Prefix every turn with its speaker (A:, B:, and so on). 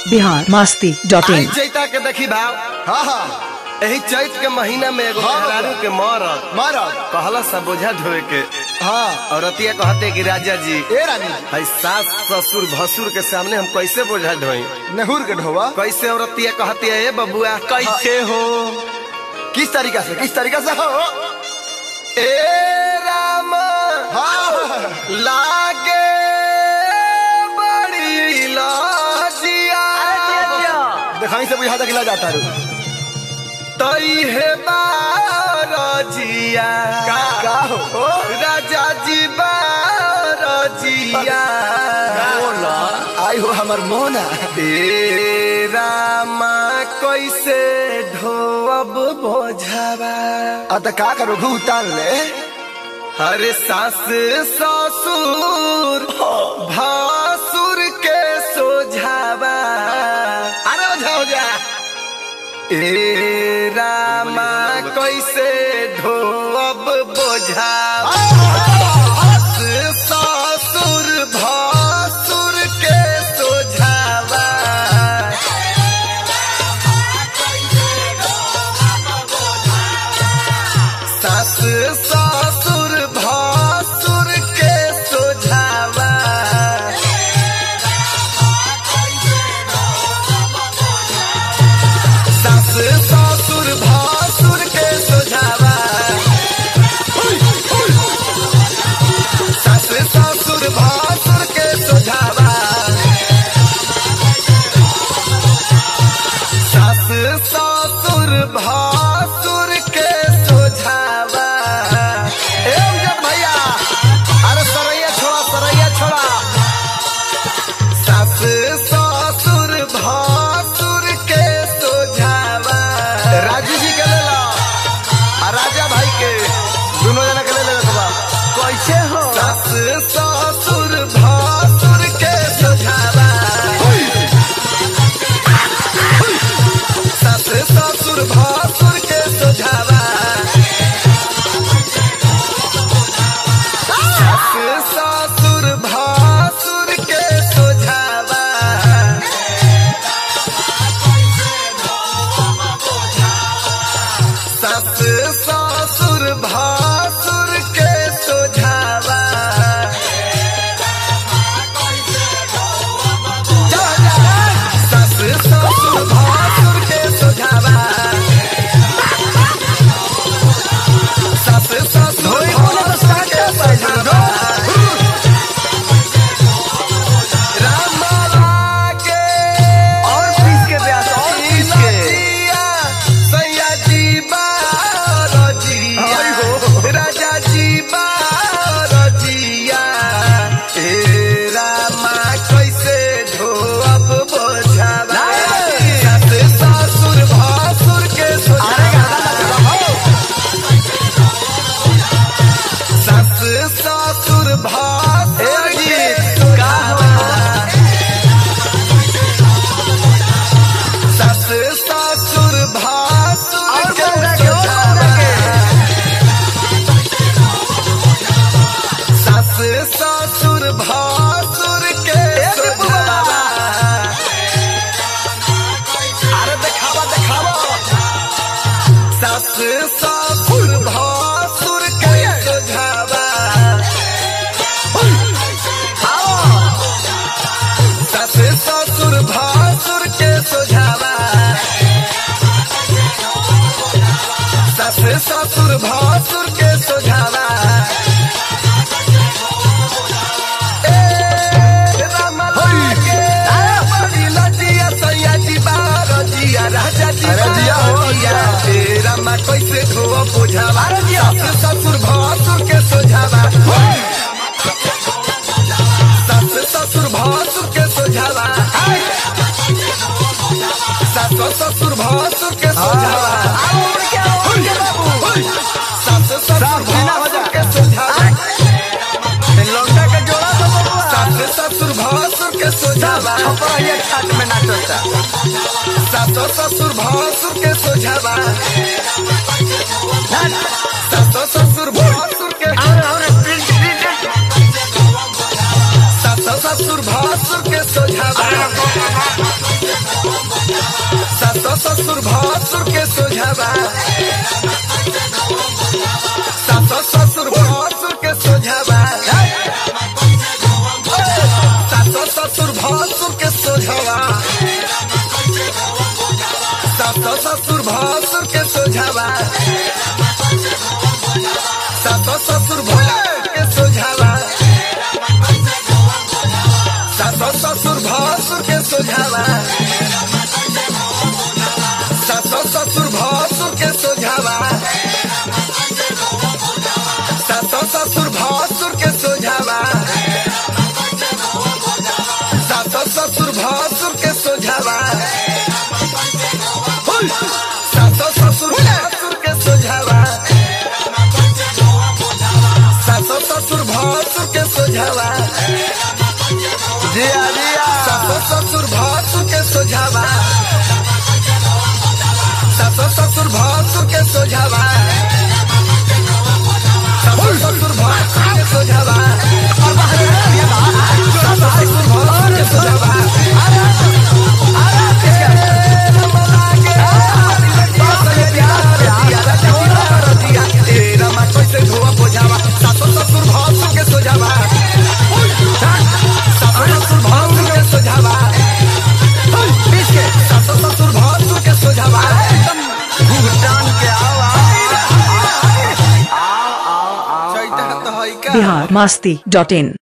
A: Bihar Masti dot
B: I
A: इन
B: चैता के देखी भाव
C: हाँ हाँ
B: एही चैत के महीना में एगो
C: हाँ,
B: मेहरारू
C: बाबा।
B: के मरद
C: महाराज
B: कहला सा बोझा ढोए के
C: हाँ
B: और अतिया कहते कि राजा जी
C: ए रानी जी
B: हई सास ससुर भसुर के सामने हम कैसे बोझा ढोई
C: नेहुर के ढोवा
B: कैसे औरतिया कहती है ए बबुआ कैसे हो
C: किस तरीका से किस तरीका से हो
B: ए राम
C: हाँ
B: लागे बड़ी लाजिया
C: दिखाई से बुझा तक जाता रू
B: तई है बारजिया
C: का हो
B: राजा जी बारजिया
C: आई हो हमर मोना
B: ए रामा कैसे ढोअब बोझावा
C: आ त का करो घू उतार ले
B: हरे सास ससुर भासुर के सोझावा अरे ओझा हो जा ए रामा कैसे ढोअब बोझावा सास ससुर भासुर के सोझावा सास ससुर भासुर के सोझावा सास ससुर भासुर के सोझावा सास ससुर भासुर के सोझावा सास ससुर भासुर के सोझावा ए जब भैया अरे सरैया छोड़ा सरैया छोड़ा सास ससुर भासुर के सोझावा राजू जी के ले ला आ राजा भाई के दोनों जना के ले ले बा कैसे हो सास ससुर भासुर के सोझावा सास ससुर भासुर के सोझावा सास ससुर भासुर के सोझावा सास ससुर भासुर के सोझावा जा, जा। सास ससुर भासुर के सोझावा सास ससुर भासुर के सोझावा राम लागे
C: और पीस के ब्यास, और पीस के।
B: लजिया, सैया जी बारजिया,
C: आई हो।
B: राजा जी बारजिया, ए रामा कैसे ढोअब बोझावा? सास ससुर भासुर के सोझावा। सास ससुर भासुर के सोझावा। सास ससुर भासुर के सोझावा। सास ससुर भासुर के सोझावा। अरे देखावा देखावा सास ससुर भासुर के सोझावा सास ससुर भासुर के सोझावा सास ससुर भासुर के सोझावा ए राम लागे, बड़ी लजिया, सैया जी बारजिया, राजा जी
C: अरे जिया हो,
B: बारजिया, ए रामा कैसे धोआ बुझावा सास ससुर भासुर के सोझावा सास ससुर भासुर के सोझावा सास ससुर भासुर के सोझावा सास ससुर भासुर के सोझावा
C: लौंडा के जोड़ा तो बबुआ
B: सास ससुर भासुर के सोझावा
C: छपरा ये छाट में नाचता
B: सास ससुर भासुर के सोझावा सास ससुर भासुर के
C: और और प्रिंट प्रिंट
B: सास ससुर भासुर के सोझावा भसुर के सोझावा सासो ससुर भसुर के सोझावा सासो ससुर भसुर के सोझावा सासो ससुर भसुर के सोझावा सासो ससुर भसुर के सोझावा सासो ससुर भसुर के सोझावा सासो ससुर भसुर के सोझावा सासो ससुर भसुर के सोझावा सासो ससुर भसुर के सोझावा हुल! सासो ससुर भसुर के सोझावा सासो ससुर भसुर के सोझावा
C: जिया जिया
B: सासो ससुर भसुर के सोझावा सासो ससुर भसुर के सोझावा सासो ससुर भसुर के सोझावा सासो ससुर भसुर के सोझावा सासो ससुर भसुर के सोझावा सासो ससुर भसुर के सोझावा सासो ससुर भसुर के सोझावा
C: भुगतान के आओ आओ आओ आओ आओ
B: चैता तो है का
A: बिहार मस्ती डॉट इन